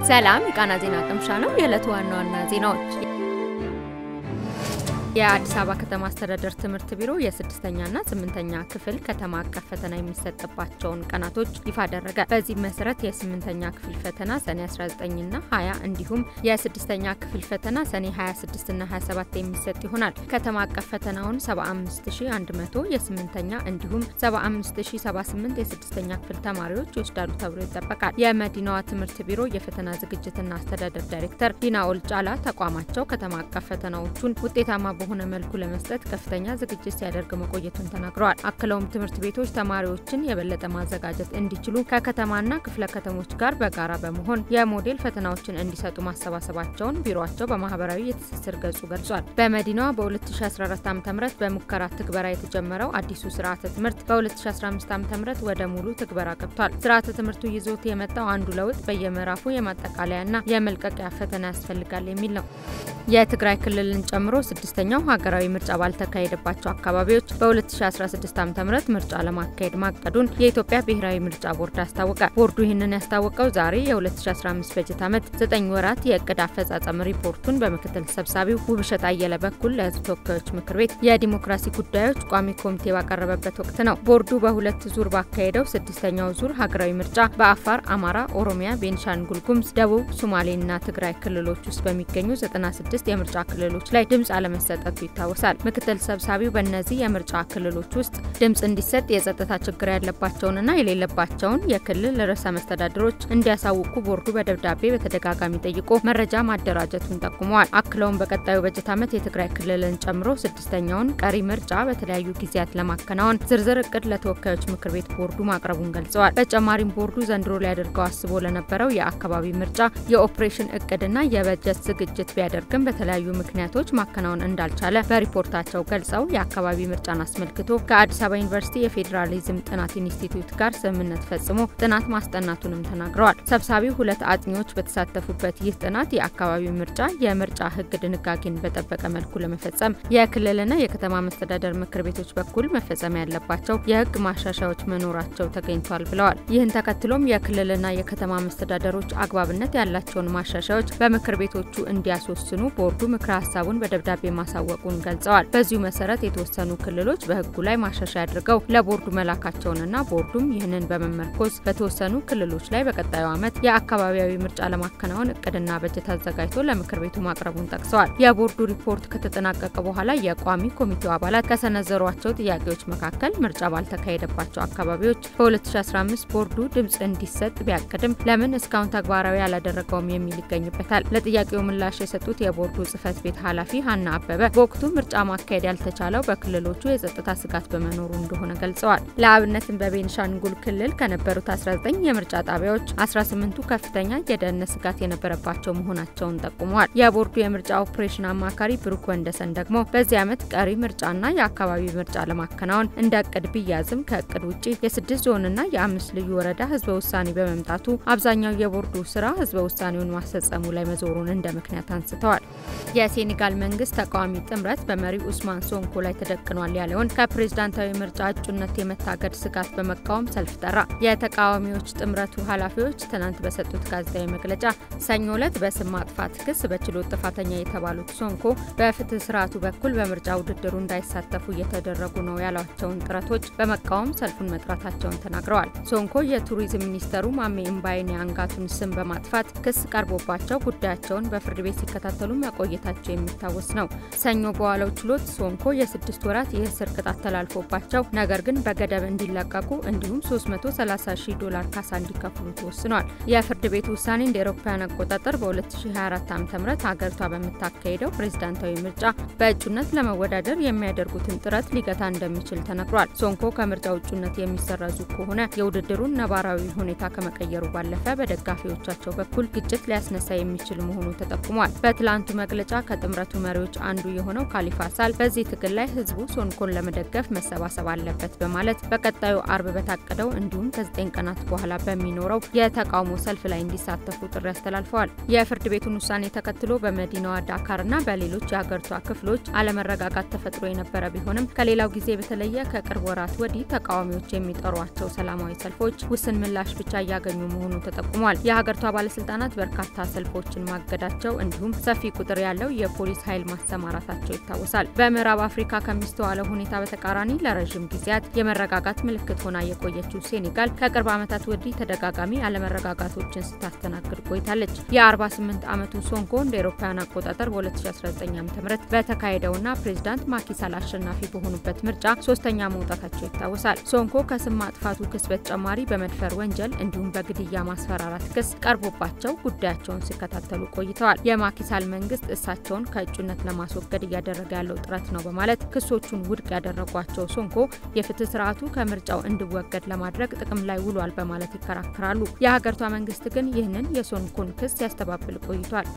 ሰላም የቃና ዜና ቅምሻ ነው። የዕለቱ ዋና ዋና ዜናዎች የአዲስ አበባ ከተማ አስተዳደር ትምህርት ቢሮ የስድስተኛና ስምንተኛ ክፍል ከተማ አቀፍ ፈተና የሚሰጥባቸውን ቀናቶች ይፋ አደረገ። በዚህ መሰረት የስምንተኛ ክፍል ፈተና ሰኔ 19ና 20 እንዲሁም የስድስተኛ ክፍል ፈተና ሰኔ 26ና 27 የሚሰጥ ይሆናል። ከተማ አቀፍ ፈተናውን 75100 የስምንተኛ እንዲሁም 75078 የስድስተኛ ክፍል ተማሪዎች ይወስዳሉ ተብሎ ይጠበቃል። የመዲናዋ ትምህርት ቢሮ የፈተና ዝግጅትና አስተዳደር ዳይሬክተር ዲና ኦልጫላ ተቋማቸው ከተማ አቀፍ ፈተናዎቹን ውጤታማ በሆነ መልኩ ለመስጠት ከፍተኛ ዝግጅት ሲያደርግ መቆየቱን ተናግረዋል። አክለውም ትምህርት ቤቶች ተማሪዎችን የበለጠ ማዘጋጀት እንዲችሉ ከከተማና ክፍለ ከተሞች ጋር በጋራ በመሆን የሞዴል ፈተናዎችን እንዲሰጡ ማሰባሰባቸውን ቢሮቸው በማህበራዊ የትስስር ገጹ ገልጿል። በመዲናዋ በ2014 ዓ ም በሙከራ ትግበራ የተጀመረው አዲሱ ስርዓተ ትምህርት በ2015 ዓ ም ወደ ሙሉ ትግበራ ገብቷል። ስርዓተ ትምህርቱ ይዞት የመጣው አንዱ ለውጥ በየምዕራፉ የማጠቃለያና የመልቀቂያ ፈተና ያስፈልጋል የሚል ነው። የትግራይ ክልልን ጨምሮ ስድስተኛው ሀገራዊ ምርጫ ባልተካሄደባቸው አካባቢዎች በ2016 ዓ ም ምርጫ ለማካሄድ ማቀዱን የኢትዮጵያ ብሔራዊ ምርጫ ቦርድ አስታወቀ። ቦርዱ ይህንን ያስታወቀው ዛሬ የ2015 በጀት ዓመት 9 ወራት የእቅድ አፈጻጸም ሪፖርቱን በምክትል ሰብሳቢው ውብሸት አየለ በኩል ለሕዝብ ተወካዮች ምክር ቤት የዲሞክራሲ ጉዳዮች ቋሚ ኮሚቴ ባቀረበበት ወቅት ነው። ቦርዱ በሁለት ዙር ባካሄደው ስድስተኛው ዙር ሀገራዊ ምርጫ በአፋር፣ አማራ፣ ኦሮሚያ፣ ቤንሻንጉል ጉሙዝ፣ ደቡብ ሶማሌና ትግራይ ክልሎች ውስጥ በሚገኙ 96 የምርጫ ክልሎች ላይ ድምፅ አለመሰጠቱ ይታወሳል። ምክትል ሰብሳቢው በእነዚህ የምርጫ ክልሎች ውስጥ ድምፅ እንዲሰጥ የጸጥታ ችግር ያለባቸውንና የሌለባቸውን የክልል ርዕሰ መስተዳድሮች እንዲያሳውቁ ቦርዱ በደብዳቤ በተደጋጋሚ ጠይቆ መረጃ ማደራጀቱን ጠቁመዋል። አክለውም በቀጣዩ በጀት ዓመት የትግራይ ክልልን ጨምሮ ስድስተኛውን ቀሪ ምርጫ በተለያዩ ጊዜያት ለማከናወን ዝርዝር እቅድ ለተወካዮች ምክር ቤት ቦርዱ ማቅረቡን ገልጸዋል። በተጨማሪም ቦርዱ ዘንድሮ ሊያደርገው አስቦ ለነበረው የአካባቢ ምርጫ የኦፕሬሽን እቅድና የበጀት ዝግጅት ቢያደርግም በተለያዩ ምክንያቶች ማከናወን እንዳልቻለ በሪፖርታቸው ገልጸው የአካባቢ ምርጫን አስመልክቶ ከአዲስ አበባ ዩኒቨርሲቲ የፌዴራሊዝም ጥናት ኢንስቲትዩት ጋር ስምምነት ፈጽሞ ጥናት ማስጠናቱንም ተናግረዋል። ሰብሳቢው ሁለት አጥኚዎች በተሳተፉበት ይህ ጥናት የአካባቢ ምርጫ የምርጫ ሕግ ድንጋጌን በጠበቀ መልኩ ለመፈጸም የክልልና የከተማ መስተዳደር ምክር ቤቶች በኩል መፈጸም ያለባቸው የሕግ ማሻሻያዎች መኖራቸው ተገኝቷል ብለዋል። ይህን ተከትሎም የክልልና የከተማ መስተዳደሮች አግባብነት ያላቸውን ማሻሻያዎች በምክር ቤቶቹ እንዲያስወስኑ ቦርዱ ምክረ ሀሳቡን በደብዳቤ ማሳወቁን ገልጸዋል። በዚሁ መሰረት የተወሰኑ ክልሎች በህጉ ላይ ማሻሻያ አድርገው ለቦርዱ መላካቸውንና ቦርዱም ይህንን በመመርኮዝ በተወሰኑ ክልሎች ላይ በቀጣዩ ዓመት የአካባቢያዊ ምርጫ ለማከናወን እቅድና በጀት አዘጋጅቶ ለምክር ቤቱ ማቅረቡን ጠቅሰዋል። የቦርዱ ሪፖርት ከተጠናቀቀ በኋላ የቋሚ ኮሚቴው አባላት ከሰነዘሯቸው ጥያቄዎች መካከል ምርጫ ባልተካሄደባቸው አካባቢዎች በ2015 ቦርዱ ድምፅ እንዲሰጥ ቢያቅድም ለምን እስካሁን ተግባራዊ አላደረገውም የሚል ይገኝበታል። ለጥያቄው ምላሽ የሰጡት የቦርዱ ጽህፈት ቤት ኃላፊ ሀና አበበ በወቅቱ ምርጫ ማካሄድ ያልተቻለው በክልሎቹ የጸጥታ ስጋት በመኖሩ እንደሆነ ገልጸዋል። ለአብነትም በቤንሻንጉል ክልል ከነበሩት 19 የምርጫ ጣቢያዎች 18ቱ ከፍተኛ የደህንነት ስጋት የነበረባቸው መሆናቸውን ጠቁመዋል። የቦርዱ የምርጫ ኦፕሬሽን አማካሪ ብሩክ ወንደሰን ደግሞ በዚህ ዓመት ቀሪ ምርጫና የአካባቢ ምርጫ ለማከናወን እንደ እቅድ ቢያዝም ከእቅድ ውጭ የስድስት ዞንና የአምስት ልዩ ወረዳ ህዝበ ውሳኔ በመምጣቱ አብዛኛው የቦርዱ ስራ ህዝበ ውሳኔውን ማስፈጸሙ ላይ መዞሩን እንደ ምክንያት አንስተዋል። የሴኔጋል መንግስት ተቃዋሚ ጥምረት በመሪው ኡስማን ሶንኮ ላይ ተደቅኗል ያለውን ከፕሬዝዳንታዊ ምርጫ እጩነት የመታገድ ስጋት በመቃወም ሰልፍ ጠራ። የተቃዋሚዎች ጥምረቱ ኃላፊዎች ትናንት በሰጡት ጋዜጣዊ መግለጫ ሰኞ ዕለት በስም ማጥፋት ክስ በችሎት ጥፋተኛ የተባሉት ሶንኮ በፍትህ ስርዓቱ በኩል በምርጫ ውድድሩ እንዳይሳተፉ እየተደረጉ ነው ያሏቸውን ጥረቶች በመቃወም ሰልፉን መጥራታቸውን ተናግረዋል። ሶንኮ የቱሪዝም ሚኒስተሩ ማሜ እምባይኔ አንጋቱን ስም በማጥፋት ክስ ቀርቦባቸው ጉዳያቸውን በፍርድ ቤት ሲከታተሉ መቆየታቸው የሚታወስ ነው። ሰኞ በዋለው ችሎት ሶንኮ የስድስት ወራት የእስር ቅጣት ተላልፎባቸው ነገር ግን በገደብ እንዲለቀቁ እንዲሁም 330 ሺህ ዶላር ካሳ እንዲከፍሉ ተወስኗል። የፍርድ ቤቱ ውሳኔ እንደ ኤሮፓውያን አቆጣጠር በ2024 ዓ ም ሀገሪቷ በምታካሄደው ፕሬዝዳንታዊ ምርጫ በእጩነት ለመወዳደር የሚያደርጉትን ጥረት ሊገታ እንደሚችል ተነግሯል። ሶንኮ ከምርጫ እጩነት የሚሰረዙ ከሆነ የውድድሩን ነባራዊ ሁኔታ ከመቀየሩ ባለፈ በደጋፊዎቻቸው በኩል ግጭት ሊያስነሳ የሚችል መሆኑ ተጠቁሟል። በትላንቱ መግለጫ ከጥምረቱ መሪዎች አንዱ የሆነው ካሊፋ ሳል በዚህ ትግል ላይ ህዝቡ ሶንኮን ለመደገፍ መሰባሰብ አለበት በማለት በቀጣዩ አርብ በታቀደው እንዲሁም ከዘጠኝ ቀናት በኋላ በሚኖረው የተቃውሞ ሰልፍ ላይ እንዲሳተፉ ጥሪ አስተላልፈዋል። የፍርድ ቤቱን ውሳኔ ተከትሎ በመዲናዋ ዳካርና በሌሎች የሀገሪቷ ክፍሎች አለመረጋጋት ተፈጥሮ የነበረ ቢሆንም ከሌላው ጊዜ በተለየ ከቅርብ ወራት ወዲህ ተቃዋሚዎች የሚጠሯቸው ሰላማዊ ሰልፎች ውስን ምላሽ ብቻ እያገኙ መሆኑ ተጠቁሟል። የሀገሪቷ ባለስልጣናት በርካታ ሰልፎችን ማገዳቸው እንዲሁም ሰፊ ቁጥር ያለው የፖሊስ ኃይል ማሰማራታቸው ይታወሳል። በምዕራብ አፍሪካ ከሚስተዋለው ሁኔታ በተቃራኒ ለረዥም ጊዜያት የመረጋጋት ምልክት ሆና የቆየችው ሴኔጋል ከቅርብ ዓመታት ወዲህ ተደጋጋሚ አለመረጋጋቶችን ስታስተናግድ ቆይታለች። የ48 ዓመቱ ሶንኮ እንደ ኤሮፓውያን አቆጣጠር በ2019 ዓ ም በተካሄደውና ፕሬዚዳንት ማኪሳል አሸናፊ በሆኑበት ምርጫ ሶስተኛ መውጣታቸው ይታወሳል። ሶንኮ ከስም ማጥፋቱ ክስ በተጨማሪ በመድፈር ወንጀል እንዲሁም በግድያ ማስፈራራት ክስ ቀርቦባቸው ጉዳያቸውን ሲከታተሉ ቆይተዋል። የማኪሳል መንግስት እሳቸውን ከእጩነት ለማስወገድ እያደረገ ያለው ጥረት ነው በማለት ክሶቹን ውድቅ ያደረጓቸው ሶንኮ የፍትህ ስርዓቱ ከምርጫው እንዲወገድ ለማድረግ ጥቅም ላይ ውሏል በማለት ይከራከራሉ። የሀገሪቷ መንግስት ግን ይህንን የሶንኮን ክስ ያስተባብል ቆይቷል።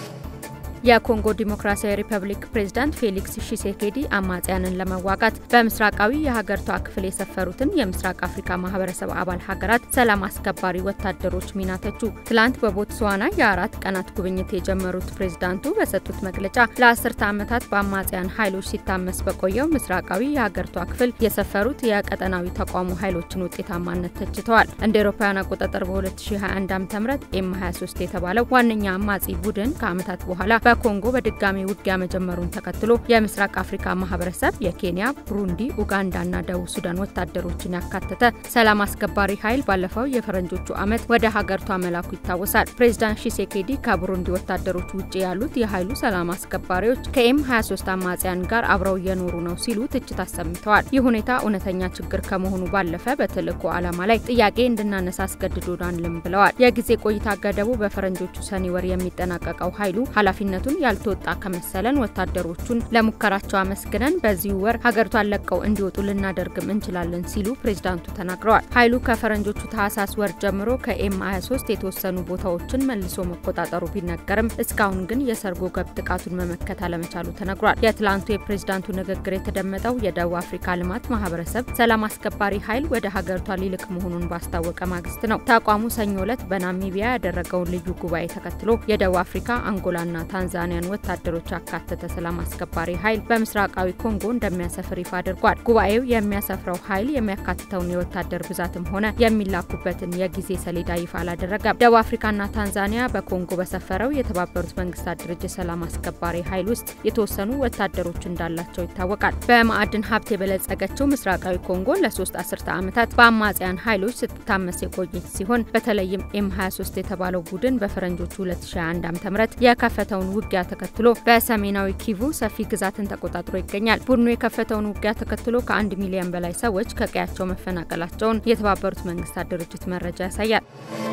የኮንጎ ዲሞክራሲያዊ ሪፐብሊክ ፕሬዝዳንት ፌሊክስ ሺሴኬዲ አማጽያንን ለመዋጋት በምስራቃዊ የሀገሪቷ ክፍል የሰፈሩትን የምስራቅ አፍሪካ ማህበረሰብ አባል ሀገራት ሰላም አስከባሪ ወታደሮች ሚና ተቹ። ትላንት በቦትስዋና የአራት ቀናት ጉብኝት የጀመሩት ፕሬዝዳንቱ በሰጡት መግለጫ ለአስርተ ዓመታት በአማጽያን ኃይሎች ሲታመስ በቆየው ምስራቃዊ የሀገሪቷ ክፍል የሰፈሩት የቀጠናዊ ተቋሙ ኃይሎችን ውጤታማነት ተችተዋል። እንደ ኤሮፓውያን አቆጣጠር በ2021 ዓ ም ኤም 23 የተባለው ዋነኛ አማጺ ቡድን ከዓመታት በኋላ በኮንጎ በድጋሚ ውጊያ መጀመሩን ተከትሎ የምስራቅ አፍሪካ ማህበረሰብ የኬንያ፣ ብሩንዲ፣ ኡጋንዳና ደቡብ ሱዳን ወታደሮችን ያካተተ ሰላም አስከባሪ ኃይል ባለፈው የፈረንጆቹ ዓመት ወደ ሀገሪቷ መላኩ ይታወሳል። ፕሬዚዳንት ሺሴኬዲ ከቡሩንዲ ወታደሮች ውጭ ያሉት የኃይሉ ሰላም አስከባሪዎች ከኤም 23 አማጽያን ጋር አብረው እየኖሩ ነው ሲሉ ትችት አሰምተዋል። ይህ ሁኔታ እውነተኛ ችግር ከመሆኑ ባለፈ በተልእኮ ዓላማ ላይ ጥያቄ እንድናነሳ አስገድዶናልም ብለዋል። የጊዜ ቆይታ ገደቡ በፈረንጆቹ ሰኔ ወር የሚጠናቀቀው ኃይሉ ኃላፊነቱ ኃላፊነቱን ያልተወጣ ከመሰለን ወታደሮቹን ለሙከራቸው አመስግነን በዚሁ ወር ሀገሪቷን ለቀው እንዲወጡ ልናደርግም እንችላለን ሲሉ ፕሬዝዳንቱ ተናግረዋል። ኃይሉ ከፈረንጆቹ ታህሳስ ወር ጀምሮ ከኤም 23 የተወሰኑ ቦታዎችን መልሶ መቆጣጠሩ ቢነገርም እስካሁን ግን የሰርጎ ገብ ጥቃቱን መመከት አለመቻሉ ተነግሯል። የትላንቱ የፕሬዝዳንቱ ንግግር የተደመጠው የደቡብ አፍሪካ ልማት ማህበረሰብ ሰላም አስከባሪ ኃይል ወደ ሀገሪቷ ሊልክ መሆኑን ባስታወቀ ማግስት ነው። ተቋሙ ሰኞ ዕለት በናሚቢያ ያደረገውን ልዩ ጉባኤ ተከትሎ የደቡብ አፍሪካ አንጎላና ታንዛኒያን ወታደሮች ያካተተ ሰላም አስከባሪ ኃይል በምስራቃዊ ኮንጎ እንደሚያሰፍር ይፋ አድርጓል። ጉባኤው የሚያሰፍረው ኃይል የሚያካትተውን የወታደር ብዛትም ሆነ የሚላኩበትን የጊዜ ሰሌዳ ይፋ አላደረገም። ደቡብ አፍሪካና ታንዛኒያ በኮንጎ በሰፈረው የተባበሩት መንግስታት ድርጅት ሰላም አስከባሪ ኃይል ውስጥ የተወሰኑ ወታደሮች እንዳላቸው ይታወቃል። በማዕድን ሀብት የበለጸገችው ምስራቃዊ ኮንጎ ለሶስት አስርተ ዓመታት በአማጽያን ኃይሎች ስትታመስ የቆየች ሲሆን በተለይም ኤም 23 የተባለው ቡድን በፈረንጆቹ 2021 ዓ.ም የከፈተውን ውጊያ ተከትሎ በሰሜናዊ ኪቩ ሰፊ ግዛትን ተቆጣጥሮ ይገኛል። ቡድኑ የከፈተውን ውጊያ ተከትሎ ከአንድ ሚሊዮን በላይ ሰዎች ከቀያቸው መፈናቀላቸውን የተባበሩት መንግስታት ድርጅት መረጃ ያሳያል።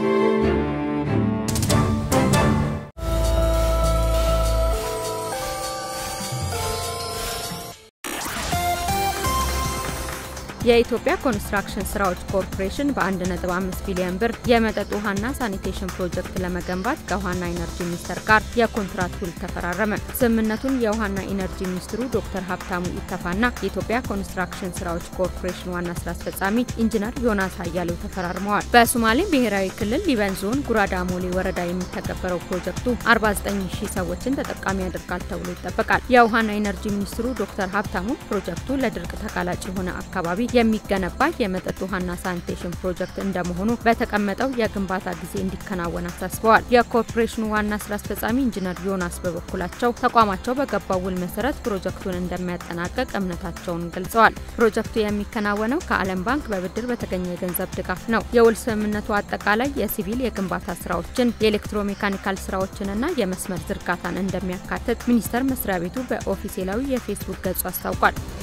የኢትዮጵያ ኮንስትራክሽን ስራዎች ኮርፖሬሽን በ1.5 ቢሊዮን ብር የመጠጥ ውሃና ሳኒቴሽን ፕሮጀክት ለመገንባት ከውሃና ኢነርጂ ሚኒስቴር ጋር የኮንትራት ውል ተፈራረመ። ስምምነቱን የውሃና ኢነርጂ ሚኒስትሩ ዶክተር ሀብታሙ ኢተፋና የኢትዮጵያ ኮንስትራክሽን ስራዎች ኮርፖሬሽን ዋና ስራ አስፈጻሚ ኢንጂነር ዮናስ አያሌው ተፈራርመዋል። በሶማሌ ብሔራዊ ክልል ሊበን ዞን ጉራዳ ሞሌ ወረዳ የሚተገበረው ፕሮጀክቱ 49 ሺህ ሰዎችን ተጠቃሚ ያደርጋል ተብሎ ይጠበቃል። የውሃና ኢነርጂ ሚኒስትሩ ዶክተር ሀብታሙ ፕሮጀክቱ ለድርቅ ተጋላጭ የሆነ አካባቢ የሚገነባ የመጠጥ ውሃና ሳኒቴሽን ፕሮጀክት እንደመሆኑ በተቀመጠው የግንባታ ጊዜ እንዲከናወን አሳስበዋል። የኮርፖሬሽኑ ዋና ስራ አስፈጻሚ ኢንጂነር ዮናስ በበኩላቸው ተቋማቸው በገባው ውል መሰረት ፕሮጀክቱን እንደሚያጠናቀቅ እምነታቸውን ገልጸዋል። ፕሮጀክቱ የሚከናወነው ከዓለም ባንክ በብድር በተገኘ የገንዘብ ድጋፍ ነው። የውል ስምምነቱ አጠቃላይ የሲቪል የግንባታ ስራዎችን፣ የኤሌክትሮሜካኒካል ስራዎችንና የመስመር ዝርጋታን እንደሚያካትት ሚኒስቴር መስሪያ ቤቱ በኦፊሴላዊ የፌስቡክ ገጹ አስታውቋል።